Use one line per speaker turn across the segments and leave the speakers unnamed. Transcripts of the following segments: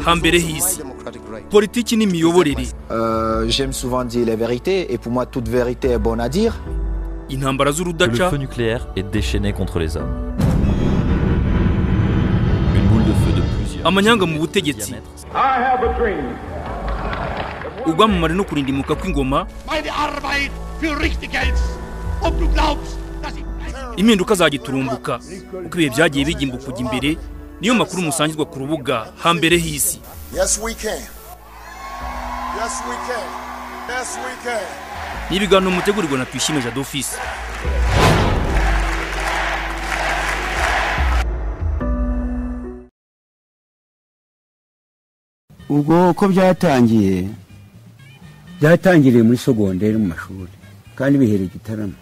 hambere hisi politiki n'imiyoborere
Euh, J'aime souvent dire les vérités et pour moi toute vérité est bonne à dire.
intambara
que le
z'urudaca
feu nucléaire est déchaîné contre les hommes. Une boule de feu de plusieurs.
amanyanga mu
millimètres de
butegetsi
diamètre.
I have a dream.
ubwamamare no kurindimuka kw'ingoma
meine Arbeit für richtig hältst und du glaubst, dass ich
impinduka zagiturumbuka uko ibihe byagiye bigimba kujya imbere niyo makuru musangirwa ku rubuga hambere hisi
Yes, we can. Yes, we can. Yes, we can.
n'ibiganiro mutegurirwa na twishime jado ofisi
ubwo uko byatangiye byatangiriye muri sogonderi mu mashuri kandi bihereye igitaramo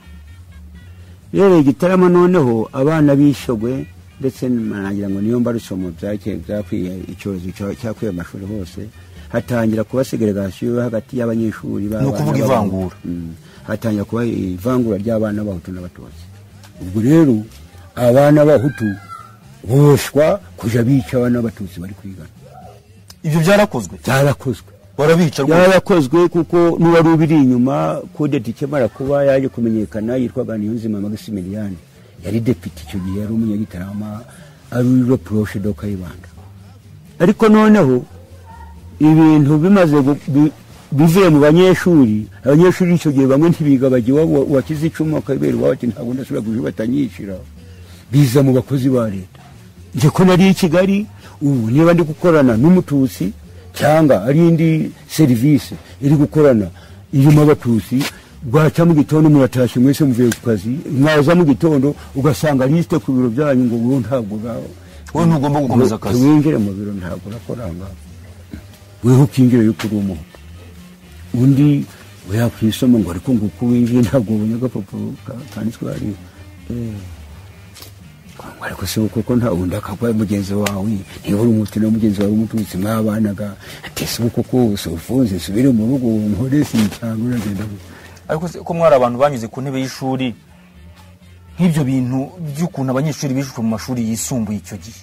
bihereye igitaramo noneho abana bishogwe ndetse nagira ngo niyo mbarutso mu byakeye byakwiye icyorezo cya- cyakwiye amashuri hose hatangira kuba segregasiyo hagati y'abanyeshuri
Ni ukuvuga
b'abana b'abahungu.
ivangura.
Mm. hatangira kuba ivangura ry'abana b'abahutu n'abatutsi ubwo rero abana b'abahutu boshwa kuja bica abana b'abatutsi bari kwigana
ibyo byarakozwe
byarakozwe
barabica rwose
yarakozwe kuko n'uwari ubiri inyuma kodeti ikemara kuba yaje kumenyekana yitwaga niyonzima magasimiliyani yari depite icyo gihe yari umunyagitarama ari uwiro poroshe do kayibanda ariko noneho ibintu bimaze gu- bi- bivuye mu banyeshuri abanyeshuri icyo gihe bamwe ntibiga bajya iwabo wakize icumu akabera iwabo ati ntabwo ndasubira kuja batanyishyura biza mu bakozi ba leta njye ko nari i kigali ubu niba ndi gukorana n'umututsi cyangwa ari indi serivisi iri gukorana irimo abatutsi bwaca mu gitondo muratashye mwese muvuye ku kazi mwaza mu gitondo ugasanga lisite ku biro byanyu ngo wowe ntabwo uraho
wowe ntugomba gukomeza akazi.
winjire mu biro ntabwo urakora aha ngaha weho ukinjira yuko uri umuhutu undi we yakwisoma ngo ariko nguko winjiye ntabwo ubonye agapapuro ka- kanditswe hariya ariko se koko nta wundi akagwa mugenzi wawe ntibura umuti na mugenzi wawe w'umututsi mwabanaga ati se ubu koko se ufunze subire mu rugo nkore si cyangwa uragenda gute?"
ariko se ko mwari abantu banyuze ku ntebe y'ishuri nk'ibyo bintu by'ukuntu abanyeshuri bishwe mu mashuri yisumbuye icyo gihe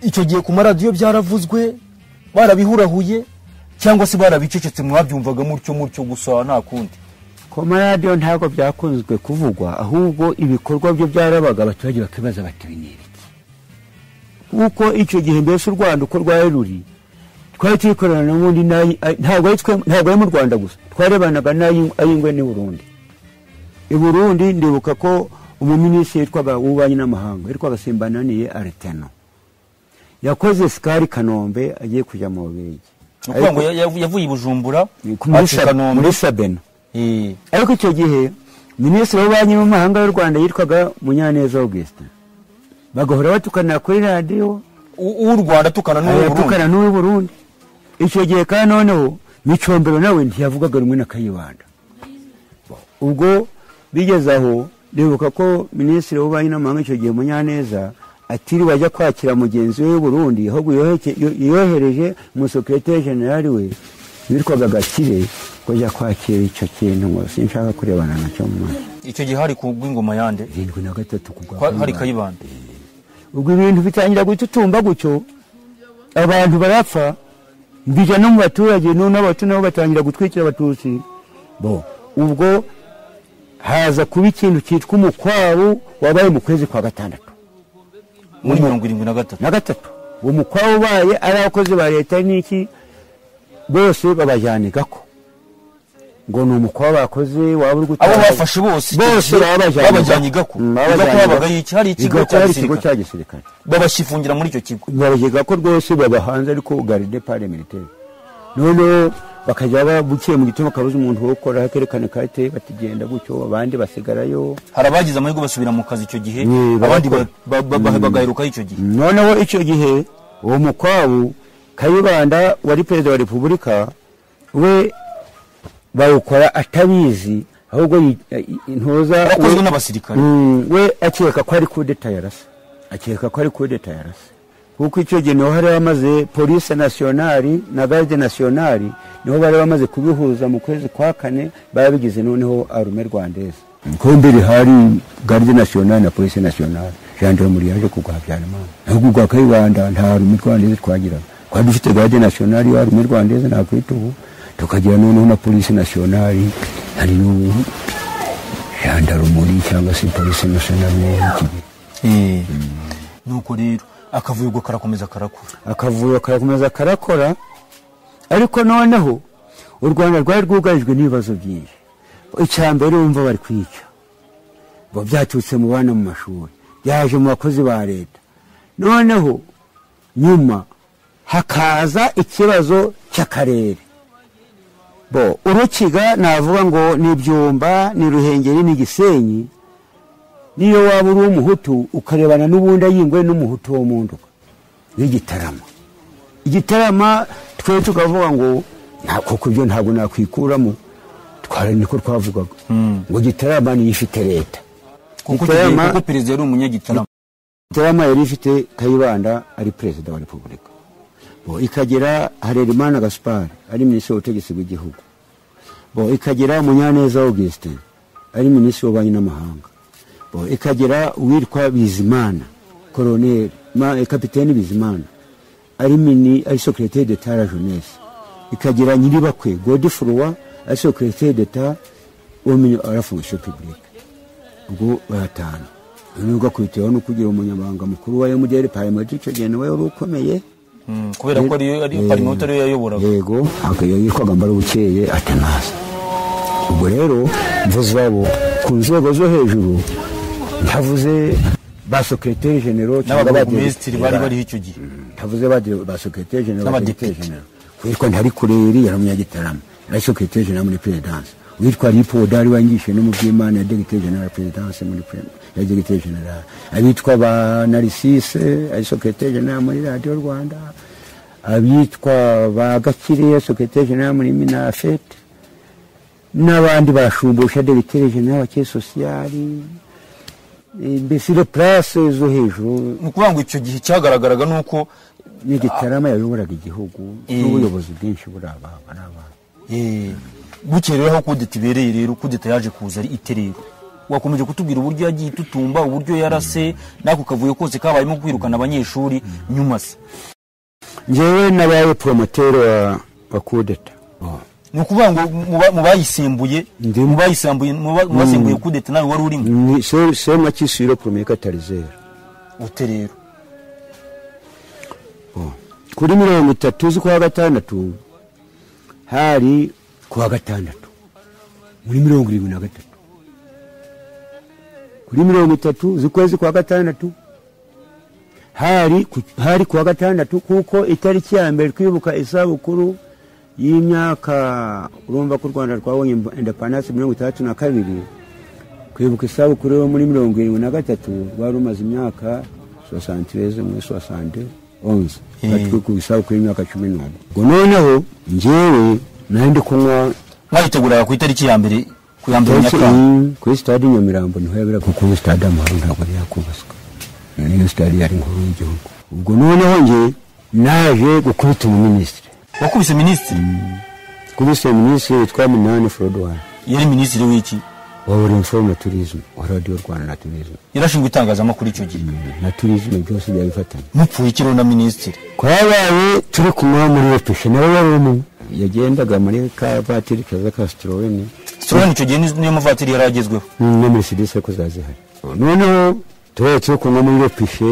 icyo gihe ku maradiyo byaravuzwe barabihurahuye cyangwa se barabicecetse mwabyumvaga mutyo mutyo gusa nta kundi
ku maradiyo ntabwo byakunzwe kuvugwa ahubwo ibikorwa byo byarabaga abaturage bakibaza bati "Ibi ni ibiki kuko icyo gihe mbese u rwanda uko rwari ruri twari turikorana n'ubundi n'ayi- ayi- ntabwo ari twe- ntabwo ari mu rwanda gusa twarebanaga n'ayi- ay'ingwe n'i burundi i burundi ndibuka ko umuminisitiri yitwaga w'ububanyi n'amahanga yitwaga simbananiye areteno yakoze sikari kanombe agiye kujya mu bubiligi
ni ukuvuga ngo ya- ya- yavuye i bujumbura
muri
aca i
Sa-
Kanombe.
muri sabeno
Eh,
ariko icyo gihe minisitiri w'ububanyi n'amahanga y'u rwanda yitwaga munyaneza augustin bagahora batukanira kuri radiyo
u- uw'u rwanda atukana n'uw'u burundi
bagatukana n'uw'i burundi icyo gihe kandi noneho micombero nawe ntiyavugaga rumwe na kayibanda ubwo bigeze aho ndibuka ko minisitiri w'ububanyi n'amahanga icyo gihe munyaneza atiriwe ajya kwakira mugenzi we w'i burundi ahubwo yoheke- yo- yohereje umusekereteri jenerali we witwaga gakire kujya kwakira icyo kintu ngo sinshaka kurebana nacyo mu maso
icyo gihe hari ku rw'ingoma yande
irindwi na gatatu ku
kwa- hari
Kayibanda.
kayibanda
ubwo ibintu bitangira gututumba gutyo abantu barapfa mbija no mu baturage no n'abatu nabo batangira gutwikira abatutsi bo ubwo haza kuba ikintu cyitwa umukwabu wabaye mu kwezi kwa gatandatu
muri mirongo irindwi na gatatu
na gatatu uwo mukwabu ubaye ari abakozi ba leta n'iki bose babajyanigako ngo ni umukwabu bakoze waba uri
abo
gutanga-
bafashe bose icyo
bose
gihe
babajyaniga
babajyaniga ko
Mm,
igako
babajyaniga.
habagayo iki hari ikigo
Igako
cya
hari ikigo
gisirikare
cya gisirikare
babashifungira muri icyo kigo
babageza ko rwose babahanze ariko garide pare militaire noneho bakajya babukiye mu gitondo bakabuza umuntu wo gukora akerekana karite batigenda gutyo abandi basigarayo
hari abagize amahirwe basubira mu kazi icyo gihe
Ni,
abandi
barakora.
ba- ba- ba- bagaheruka icyo gihe
noneho icyo gihe uwo mukwabu kayibanda wari perezida wa repubulika we bawukora atabizi ahubwo yi- i- i- ntuza
Warakozwe
we-
n'abasirikare.
Mm, we akeka ko ari kudeta yarasa akeka ko ari kudeta yarasa kuko icyo gihe niho hari bamaze polise nasiyonari na garde nasiyonari niho bari bamaze kubihuza mu kwezi kwa kane babigize noneho arume rwandeze ko mbere hari garde nasiyonari na polise nasiyonari gendarmerie yaje kugwa habyarimana ahubwo ugwa kayibanda nta rumwe rwandeze twagiraga twari dufite garde nationale ya rumwe rwandeze nakwita ubu tukagira noneho na polisi nationale hari n'ubu gendarmerie cyangwa se polisi nationale y'iki gihe
Eh, nuko rero akavuyo ubwo karakomeza karakura
akavuyo karakomeza karakora ariko noneho u rwanda rwari rwugarijwe n'ibibazo byinshi icya mbere wumva bari kwica ngo byaturutse mu bana mu mashuri byaje mu bakozi ba leta noneho nyuma hakaza ikibazo cy'akarere bo urukiga navuga ngo ni ibyumba ni ruhengeri ni gisenyi niyo waba uri umuhutu ukarebana n'ubundi ayingwe n'umuhutu wo mu nduga n'igitarama igitarama twe tukavuga ngo nta koko ibyo ntabwo nakwikuramo twari niko twavugaga ngo igitarama niyo ifite leta
kuko
Gitarama-
kuko perezida yari umunyagitarama
igitarama yari ifite kayibanda ari perezida wa repubulika bo ikagira harerimana gaspari ari minisitiri w'ubutegetsi bw'igihugu bo ikagira munyaneza augustin ari minisitiri w'ububanyi n'amahanga bo ikagira uwitwa bizimana koroneri ma- eh, kapiteni bizimana ari mini ari secrétaire d'etat à la jeunesse ikagira nyiribakwe godifurwa ari secrétaire d'etat au milieu- à la fonction publique ubwo baratanu noneho ugakubitiyeho no kugira umunyamabanga mukuru wa mdr parliament icyo gihe nawe wari ukomeye
Mm, kubera ko ariyo ari parliament ariyo yayoboraga
yego akaba yitwaga mbarabukeye atanasi ubwo rero mvuze abo ku nzego zo hejuru ntavuze ba secrétaire généraux cyangwa ba
n'ababurugumesitiri bari
directeur.
bariho icyo gihe
ntavuze ba- ba secrétaire général
N'abadepite.
witwa ntarikureri yari umunyagitarama yari secrétaire général muri perezidanse uwitwa lipoda ari wangishe no mu by'imana ya directeur général perezidanse muri pre- ya directeur général abitwa ba narisise ari secrétaire général muri radiyo rwanda abitwa ba gakire secrétaire général muri minafete n'abandi bashumbusha directeur général wa ke sociali mbese ile place zo hejuru
ni ukuvuga ngo icyo gihe cyagaragaraga ni uko
n'igitarama yayoboraga igihugu
Eh.
n'ubuyobozi bwinshi buri aba ari abantu
eh, bukeye rero aho kudeta ibereye rero kudeta yaje kuza ari iterero wakomeje kutubwira uburyo yagiye itutumba uburyo yarase n'ako kavuyo kose kabayemo kwirukana abanyeshuri nyuma se
njyewe nabaye poromoteri wa wa kudeta
ni ukuvuga ngo mu ba- mu bayisembuye
Ndimo.
mu bayisembuye mu ba- mu basembuye kudeta nawe wari urimo
Ni- se- sema kisiro poromeye katarizera
uterero
kuri mirongo itatu z'ukwa gatandatu hari kuwa gatandatu muri mirongo irindwi na gatatu kuri mirongo itatu z'ukwezi kwa gatandatu hari ku- hari kuwa gatandatu kuko itariki ya mbere twibuka isabukuru y'imyaka urumva ko u rwanda rwabonye indepandanse mirongo itandatu na kabiri kwibuka isabukuru yo muri mirongo irindwi na gatatu rwari rumaze imyaka sosantireze muri sosante onze
Eh.
ku isabukuru y'imyaka cumi n'umwe ngo noneho njyewe nari ndi kunywa
mwayiteguraga ku itariki ya mbere ku ya mbere
Akenshi
nyakanga
iyi kuri sitade i Nyamirambo niho yabera kuko ubu sitade amahoro ntabwo yari yakubaswa niyo sitade yari inkuru y'igihugu ubwo noneho njye naje gukubita umuminisitiri
wakubise minisitiri
kubise minisitiri witwa minani forodwani
yari minisitiri w'iki
wabura imforo na turizme wa radiyo rwanda na turizme
yarashinzwe itangazamakuru icyo gihe
na turizme byose byari bifatanye
mupfuye iki rero na minisitiri
twabaye turi kumwe muri ofishe nawe wari umwe yagendaga muri ka vatiri kaza ka sitoroweni
sitoroni icyo gihe ni- niyo muvatiri yari agezweho
na merisedesi ariko ziba zihari noneho tubaye turi kumwe muri ropishe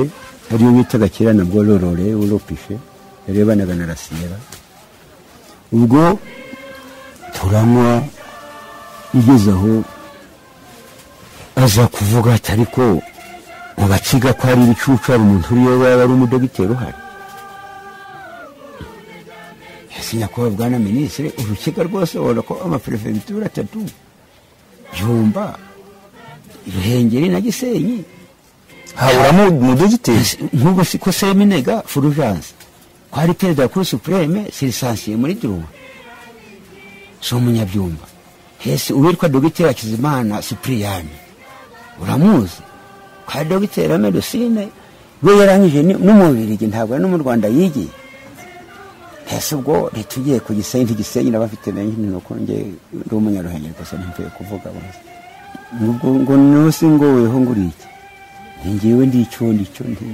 ariyo bitaga kera na bwororore w'uropishe yarebanaga na rasiyera ubwo turanywa igeze aho aza kuvuga ati ariko mu bakiga ko hari ibicucu hari umuntu uriyo yaba ari umudogiteri uhari ese nyakubahwa bwana minisitiri urukiga rwose ubona ko amaperefegitura atatu byumba ruhengeri na gisenyi
haburamo umudogiteri
nk'ubu si ko seminega furujanse ko ari perezida wa kuri supureme sirisansiye muri duruwe si umunyabyumba hese uwitwa dogiteri hakizimana sipuriyani uramuzi ko ari dogiteri wa medusine we yarangije ni- n'umubirigi ntabwo ari no mu rwanda yigiye hese ubwo leta ugiye ku gisenyi ntigisenyi naba mfite menshi ni uko njye ndi umunyaruhengeri gusa ntimvuye kuvuga bose ngo ngo- ngo nose ngoweho nguriki njyewe ndi icyo ndi cyo ndi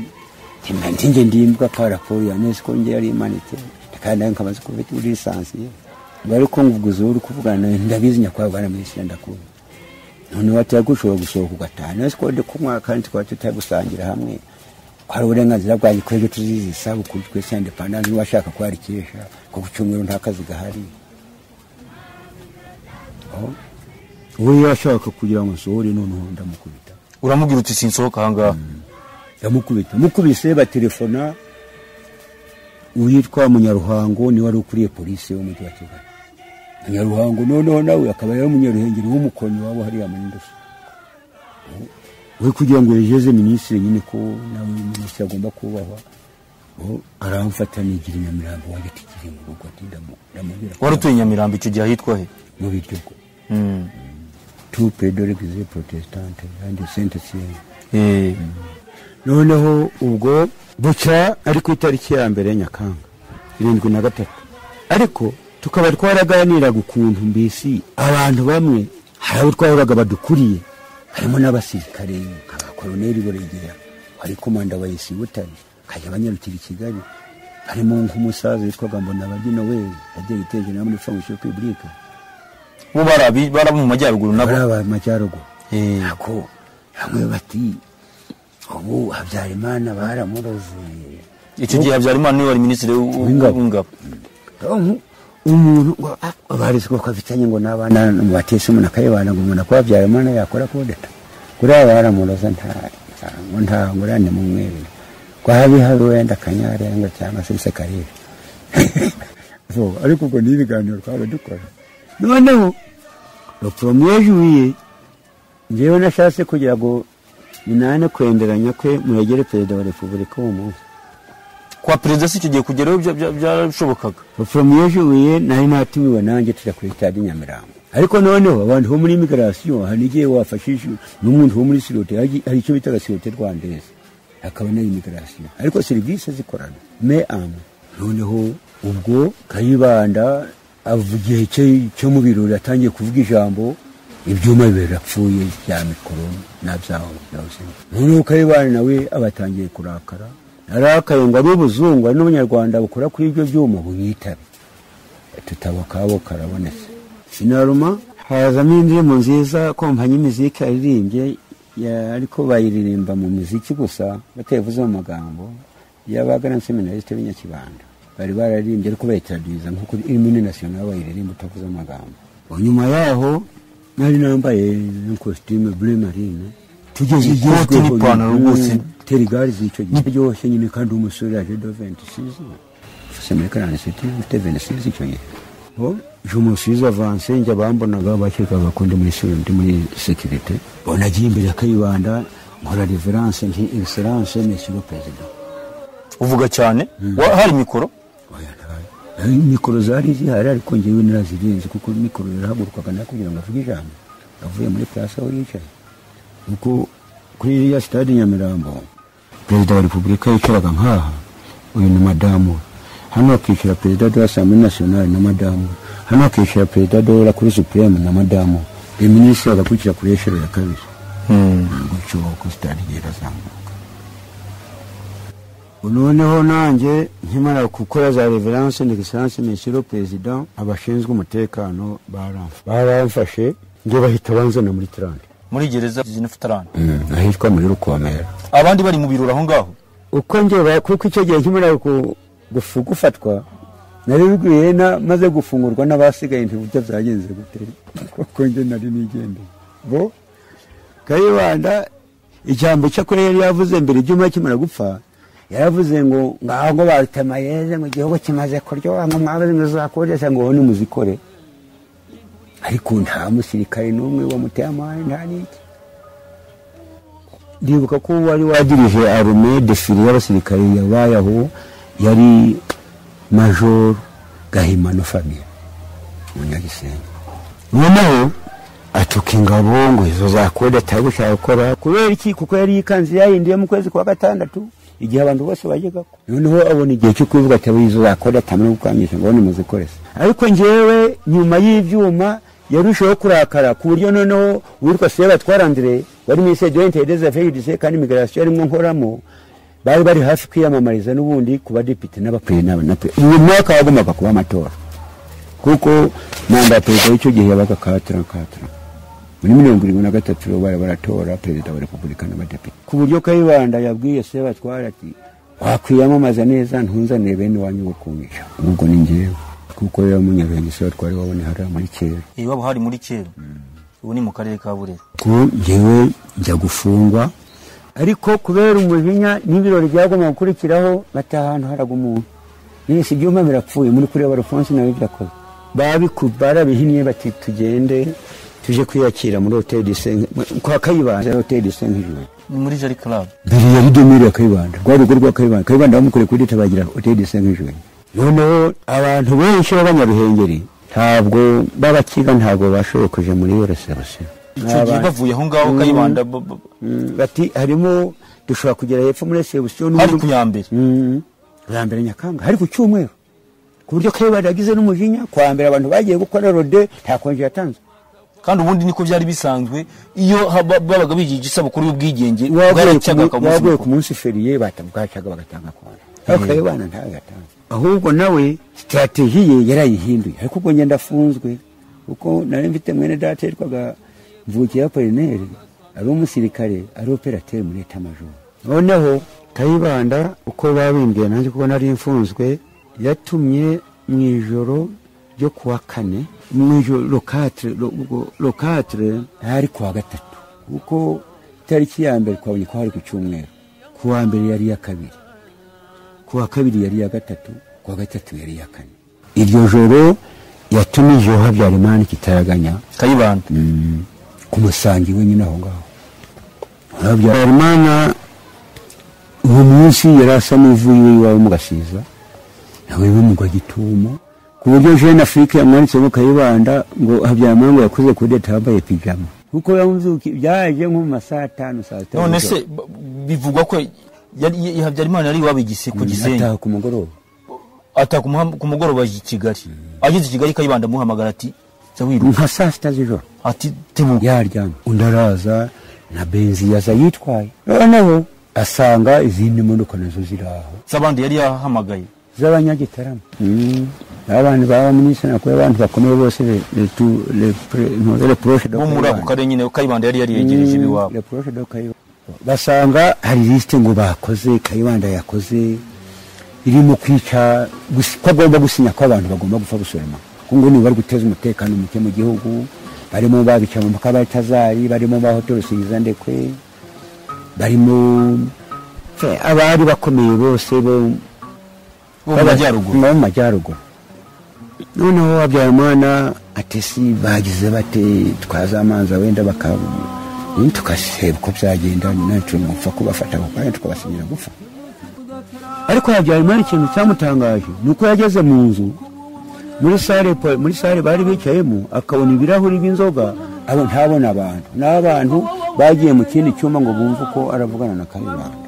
ntinge ndimbuka ka raporo ya nesiko nge yari imanitse kandi nawe nkabaza ko ufite muri lisansiye ngo ariko nguguze uri kuvugana nawe ndabizi nyakwaga muri sida ndakunda noneho atari gushobora gusohoka ugataha nawe siko ndi kunywa kandi tukaba tutagusangira hamwe hari uburenganzira bwanjye kuri ibyo tuzizi isabukuru twese ya indepandanse niba ashaka kwarikesha ko ku cyumweru nta kazi gahari aho we yashaka kugira ngo nsohore noneho ndamukubita
uramubwira uti sinsohoka ahangaha
ndamukubita mukubise batelefona uwitwa munyaruhango niwe wari ukuriye polisi w'umujyi wa kigali munyaruhango noneho nawe akaba yari umunyaruhengeri w'umukonyi wabo hariya muri ndoso we kugira ngo yejeze minisitiri nyine ko nawe minisitiri agomba kubahwa ubu aramfata nigira inyamirambo wanjye atigire mu rugo ati ndamu- ndamubwira ko
wari utuye i nyamirambo icyo gihe ahitwa he
mu biryogo
Mm.
tu pedore gize protestante kandi sente siyeni
Eh,
noneho ubwo bucya ari ku itariki ya mbere nyakanga irindwi na gatatu ariko tukaba twaraganiraga ukuntu mbese abantu bamwe hari abo twahoraga badukuriye harimo n'abasirikare abakoroneri buregera wari komanda wa esi butare kajya banyarukira i kigali harimo nk'umusaza witwaga mbonabagi noel yagiye guteza inama muri fondasiyo pibulike
bo bari abi- bari abo mu majyaruguru
bari
nabo
aba majyaruguru
Eh,
nako bamwe bati ubu habyarimana baramurozuye
icyo gihe habyarimana niwe wari minisitiri w-
W'ingabo.
w'ingabo
Nko umuntu ngo ah, abarezi ko afitanye ngo n'abana mu batesi umuntu akayibana ngo umuntu akora habyarimana yakora kudeta kuriya baramuroza nta ngo nta ngurane mu mweru kwabi hari wenda kanyarenga cyangwa se sekarire so ariko ubwo ni ibiganiro twaba dukora noneho ropromiye juwiye njyewe nashatse kugira ngo minane kwenderanya kwe muregere perezida wa repubulika uwo munsi
kwa perezida si icyo gihe kugeraho bya- bya- byarashobokaga
foromiye juwiye nari natumiwe nanjye tujya kuri stade i nyamirambo ariko noneho abantu bo muri imigarasiyo hari igihe wafashije n'umuntu wo muri sirote hari hari icyo bitaga sirote rwandeze akaba nayo imigarasiyo ariko serivisi zikorana me amu noneho ubwo kayibanda avuga igihe cye cyo mu birori atangiye kuvuga ijambo ibyuma birapfuye bya mikoro na byaho byose noneho kayibana nawe aba atangiye kurakara arakaye ngo ab'ubuzungu ari n'abanyarwanda bakora kuri ibyo byuma bunyitabe tutabokabo karabonetse sinaruma hazamo indirimbo nziza kompanyi miziki yaririmbye ya- ariko bayiririmba mu miziki gusa batayivuze mu magambo yabaga na seminarisite b'inyakibanda bari bararirimbye ariko bayitradwiza nk'uko iri muri nasiyonali bayiririmba utavuze amagambo Ubu nyuma yaho nari nambaye kositime bure marine tugeze
Ikoti
igezweho
n'ipantaro
nyine.
rwose.
terigari z'icyo gihe ryoshye nyine kandi umusore yaje do ventisisi fase muri karanisiti mfite ventisisi icyo gihe je umusize avanse njya bambonaga bakekaga ko ndi muri siri ndi muri sekirite bona agiye imbere akayibanda nkora reveranse nti egiseranse mesiyo perezida
uvuga cyane Wa- hari mikoro
Oya, ntayo. Eh, mikoro zari zihari ariko ngewe narazirinze kuko mikoro yarahagurukaga nayo kugira ngo avuge ijambo avuye muri purasi aho yicaye kuko kuri iriya sitade i nyamirambo perezida wa repubulika yicaraga nk'aha uyu ni madamu we. hano hakicara perezida de asambure nasiyonali na madamu we. hano hakicara perezida de la kuri supureme na madamu we. uyu minisitiri agakurikira kuri eshero ya kabiri gutyo uko sitade igenda izamuka noneho nanjye nkimara gukora za reveranse de egiseranse mesiro perezida abashinzwe umutekano baramfashe baramfashe njye bahita banzana muri tarante
muri gereza zinafutarana
ahitwa muri rukomera
abandi bari mu birori aho ngaho
uko njye ba- kuko icyo gihe nkimara gu- gufu- gufatwa nari bwiye na maze gufungurwa n'abasigaye ntiburyo byagenze gute kuko njye nari nigendeye bo kayibanda ijambo cyakora yari yavuze mbere ibyuma kimara gupfa yaravuze ngo ngaho ngo barutemayeze ngo igihugu kimaze kuryoha ngo mwabaze ngo zakodesha ngo hone muzikore ariko nta musirikare n'umwe wamuteye amahane nta n'iki ndibuka ko wari wadirije arume defile y'abasirikare yabaye aho yari majoro gahimano fabien munyagisenyi noneho atuka ingabo ngo izo zakode atari gushaka gukora kubera iki kuko yari yikanze yahinduye mu kwezi kwa gatandatu igihe abantu bose bajyaga ko noneho abona igihe cyo kubivuga ati izo zakode atamara gukwangisha ngo nimuze koresa ariko njyewe nyuma y'ibyuma yarushaho kurakara ku buryo noneho uwitwa seba twarandire wari minisiteri de des affaires judiciaires kandi migration arimo nkoramo bari bari hafi kwiyamamariza n'ubundi ku badepite n'abapure n'abanape uyu mwaka wagombaga kuba amatora kuko manda ya perezida w'icyo gihe yabaga katira katira muri mirongo irindwi na gatatu bari baratora perezida wa repubulika n'abadepite ku buryo kayibanda yabwiye se batwara ati wakwiyamamaza neza ntunzanire bene wanyu wo kungisha ubwo ni njyewe kuko rero munyabenge se batwara wabona hariya muri kera
iwabo hari muri kera ubu ni mu karere ka burera
ko njyewe njya gufungwa ariko kubera umujinya n'ibirori byagomba gukurikiraho bata ahantu haraga umuntu mwese ibyuma birapfuye muri kureba rufonse nawe byakoze babiku barabihinnye bati tugende tuje kwiyakira muri hoteli de Saint- kwa kayibanda hoteli de saint nk'ijoro
ni muri jari club
mbere ya bidomiri ya kayibanda rwa rugo rwa kayibanda kayibanda bamukoreye kuri dutabagira hoteli de saint nk'ijoro noneho abantu benshi b'abanyaruhengeri ntabwo b'abakiga ntabwo bashobokeje muri iyo rusarusiro
icyo gihe bavuye aho ngaho
Mm.
kayibanda bo- bo-
Mm, bati harimo dushobora kugera hepfo muri resebusiyo
hari ku ya mbere
Mm. bwa mbere nyakanga hari ku cyumweru ku buryo kayibanda yagize n'umujinya kwa mbere abantu bagiye gukora rode nta konji yatanze
kandi ubundi niko byari bisanzwe iyo haba- babaga bigira isabukuru y'ubwigenge
waguye ku
bwaracaga
mu-
akamunsi
waguye ku
mukuru.
munsi feriye bwacaga bagatanga konji ariko kayibanda ntawe yatanze ahubwo nawe sitrategi ye yarayihinduye ariko ubwo ngenda afunzwe kuko nari mfite mwene data yitwaga mvukira polineri ari umusirikare ari operateri muri etamajoro noneho kayibanda uko babimbwiye nanjye kuko nari mfunzwe yatumye mu ijoro ryo ku wa kane mu ijoro lokatire lo- ubwo lokatire hari ku wa gatatu kuko itariki ya mbere twabonye ko hari ku cyumweru ku wa mbere yari iya kabiri ku wa kabiri yari iya gatatu ku wa gatatu yari iya kane iryo joro yatumijeho habyarimana kitaraganya
kayibanda
ku musangi wenyine aho ngaho habyarimana uwo munsi yari asa n'ivuye iwawe mu gasiza nawe bimugwa gitumo ku buryo jeune afrique yamwanditsemo kayibanda ngo habyarimana ngo yakoze kudeta yambaye pijama kuko yamuzuki byaje nko mu masaha atanu saa sita
none se b- bivugwa ko yari- y- habyarimana yari iwabo igise ku gisenyi
ataha ku mugoroba
ataka umuha- ku mugoroba i kigali ageze i kigali kayibanda amuhamagara ati jya wiruka
nka saa sita z'ijoro
ati tebuka
yaryamye undi araza na benzi yaza yitwaye noneho asanga izindi modoka nazo ziri aho
z'abandi yari yahamagaye
z'abanyagitarama abantu baba minisitiri nakora abantu bakomeye bose le- le tu- le pre- no, le proche de
bo muri ako
Kayibanda.
karere nyine kayibanda yari yariyegereje
Mm,
iwabo
le proche de Kayibanda. basanga hari lisite ngo bakoze kayibanda yakoze irimo kwica gusi- ko agomba gusinya ko abantu bagomba gupfa gusoroma kuko ngo nibari guteza umutekano muke mu gihugu barimo babica mu makabatazari barimo bahotorosingiza ndekwe barimo fe, abari bakomeye bose bo
bo mu majyaruguru
mu majyaruguru noneho habyarimana atesi bagize bate twaza amazi wenda bakaba tugaseba uko byagenda ntacyo gupfa kubafata ako kanya tukabasinyira gupfa ariko habyarimana ikintu cyamutangaje ni uko yageze mu nzu muri sare po- muri sare bari bicayemo akabona ibirahuri by'inzoga abo- ntabona abantu n'abantu bagiye mu kindi cyumba ngo bumve uko aravugana na kayibanda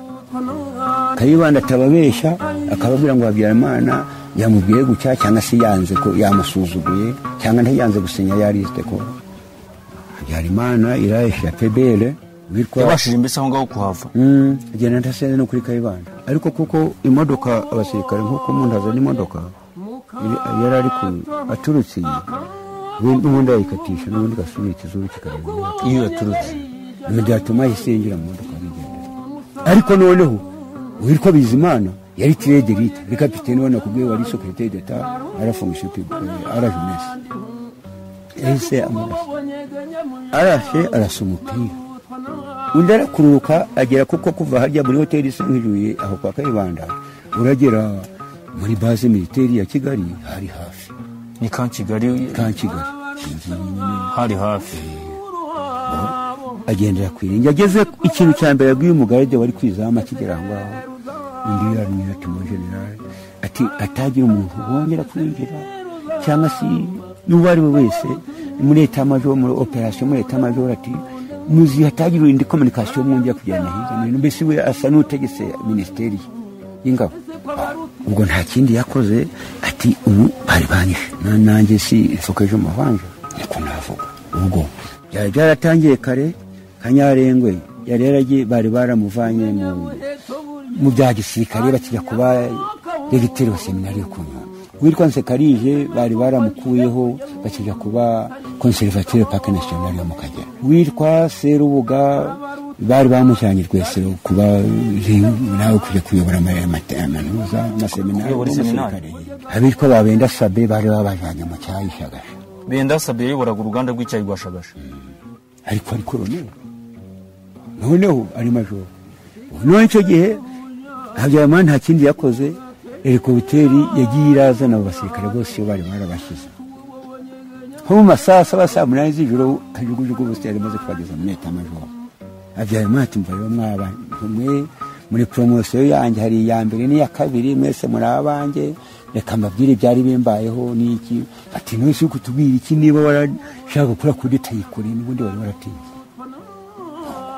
kayibanda atababeshya akababwira ngo habyarimana yamubwiye gutya cyangwa se yanze ko yamusuzuguye cyangwa ntiyanze gusinya yarisite ko habyarimana irahesha pebere witwa
yabashije mbese aho ngaho kuhava
Mm, agenda adasenze no kuri kayibanda ariko kuko imodoka abasirikare nk'uko umuntu azana imodoka iri- yari ari ku aturutse iyi ubundi- ubundi ayikatisha n'ubundi igasubira ikizuru kikareba
iyo yaturutse
ni byatuma ahise yinjira mu modoka arigendera ariko noneho uwitwa bizimana yari tiredirite yari kapitene ubona ku bwiwe wari sekirite deta arafungisha arajunesi yahise amurasa arashe arasa umupira undi arakururuka agera kuko kuva harya muri hoteli isa nk'ijuye aho kwa kayibanda uragera muri baze militeri ya kigali hari hafi
ni ka kigali
ka kigali inzu nini
hari hafi
agendera ku irenge ageze ikintu cya mbere yabwiye umugaride wari kwizama akigera aho ngaho undi yaramwira ati mu generale ati atagira umuntu wongera kwinjira cyangwa se n'uwo ari we wese muri etamajoro muri operasiyo muri etamajoro ati muzi hatagira indi kominikasiyo mwongera kugirana hirya no hino mbese we asa n'utegetse minisiteri y'ingabo ubwo nta kindi yakoze ati ubu bari banyishe na nanjye si ifokeje umuvanje niko navuga ubwo byari byaratangiye kare kanyarengwe yari yaragiye bari baramuvanye mu- mu bya gisirikare bakijya kuba regiteri wa seminari yo ku Nyundo witwa nsekarije bari baramukuyeho bakijya kuba konservateur pake nationale yo mu kagera witwa serubuga bari bamushyiranye rwesero kuba nawe kujya kuyobora ama- ama- amaminuza amaseminari
Kuyobora
n'umusirikare abitwa babenda sabe bari babajyanye mu cyayi shagasha
benda sabe yayoboraga uruganda rw'icyayi rwa shagasha
ariko ari koroneri noneho ari majoro noneho icyo gihe habyarimana nta kindi yakoze helikopiteri yagiye irazana abo basirikare bose iyo bari barabashyize nko mu masaha saba saa munani z'ijoro kajugujugu bose yari amaze kubageza muri leta majoro habyarimana ati mva rero mwaba mwe muri poromosiyo yanjye hari iya mbere n'iya kabiri mwese muri abanjye reka mbabwire ibyari bimbayeho n'iki ati nonese uri kutubwira iki niba warashaka gukora kudeta yikore n'ubundi wari waratinze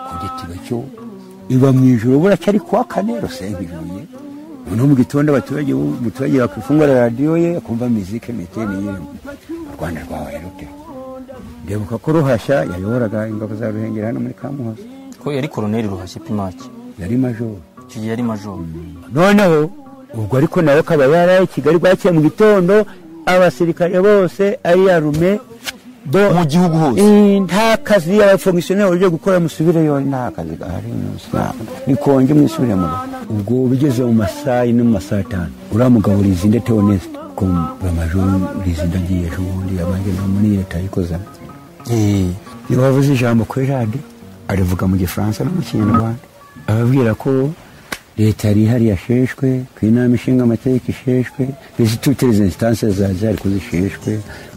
kudetiba cyo iba mu ijoro buracyari kuwa kane rusengeruye noneho mu gitondo abaturage bo- umuturage bakifungura radiyo ye akumva mizike meteni yirimo u rwanda rwabaye rute ndibuka ko ruhashya yayoboraga ingabo za ruhengeri hano muri kamuhoza
ko yari koroneri ruhashya pimaki
yari majoro
icyo gihe yari majoro
noneho ubwo ariko nawe akaba yaraye i kigali bwakiye mu gitondo abasirikare bose ari arume bo
mu gihugu hose
Eh, nta kazi abafomisiyoneri uburyo gukora musubireyo nta kazi gahari nikonje mwisubire mu rugo ubwo bigeze mu masaha ine mu masaha atanu uriya mugabo rizinde teonesite ko amajoro rizinde agiye ejo bundi yabanje no muri leta yikozamo niba wavuze ijambo kuri radiyo arivuga mu gifaransa no mu kinyarwanda ababwira ko leta yari ihari yasheshwe ku inama ishinga amategeko isheshwe izi toutes les instances zari zari kuzisheshwe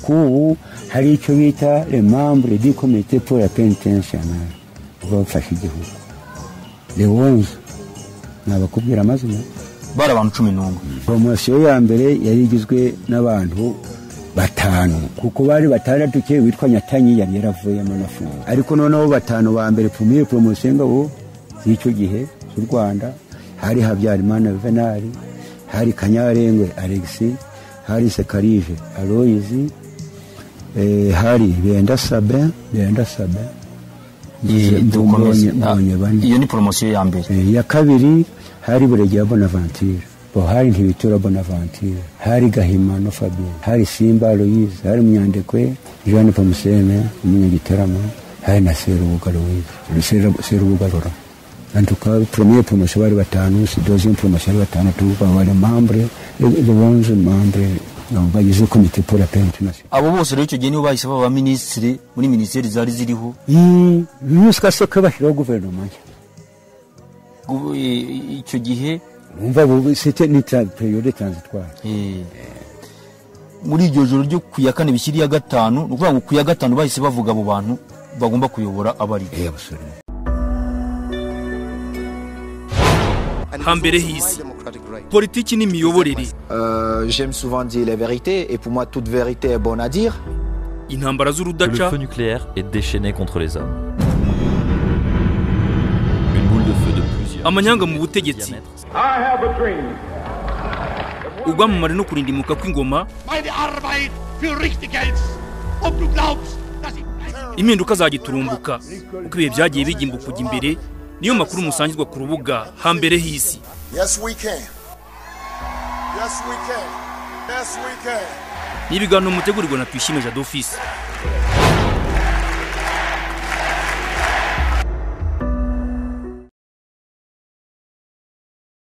kubu hari icyo bita le membre du comité pour la pénitentiaire uba bafashe igihugu le onze nabakubwira amazina
bari abantu cumi n'umwe
poromosiyo ya mbere yari igizwe n'abantu batanu kuko bari batandatu ke witwa nyatanyi yari yaravuyemo nafunze ariko noneho batanu ba mbere pumiye poromosiyo y'ingabo z'icyo gihe z'u rwanda hari habyarimana venari hari kanyarengwe alexi hari sekarije aloyizi eh, hari benda sabin benda sabin
dukomeze
mbonye mbonye bane
iyo ni poromosiyo ya mbere
Eh, ya kabiri hari buregeya bonaventure bo hari ntibitura bonaventure hari gahimano fabien hari simba louise hari munyandekwe jean pamusene umunyagitarama hari na serubuga louise Seru- serubuga rora antuka premier promotion bari batanu si deuxième promotion bari batanu tuba bari membre le onze membre no, bagize comité pour la paix internationale
abo bose rero icyo gihe nibo bahise baba abaminisitiri muri minisiteri zari ziriho
yusika se ko bashyiraho guverinoma nshya
Gu- i- i- icyo gihe
umva bu- c'était ni tra- période transitoire
eh, muri iryo joro ryo ku ya kane bishyira iya gatanu ni ukuvuga ngo ku ya gatanu bahise bavuga abo bantu bagomba kuyobora abari
eh abasore
hambere h'isi politiki n'imiyoborere
Euh, J'aime souvent dire les vérités et pour moi toute vérité est bonne à dire.
intambara
Le
z'urudaca
feu nucléaire est déchaîné contre les hommes. Une boule de feu de plusieurs.
amanyanga mu butegetsi ubwamamare no kurindimuka kw'ingoma
Meine Arbeit für richtig hältst. Ob du glaubst, dass ich...
impinduka zagiturumbuka uko ibihe byagiye bigimbuka kujya imbere niyo makuru musangizwa ku rubuga hambere h'isi
Yes, we can. Yes, we can. Yes, we can.
ni ibiganiro mutegurirwa na tuyishime jadofisi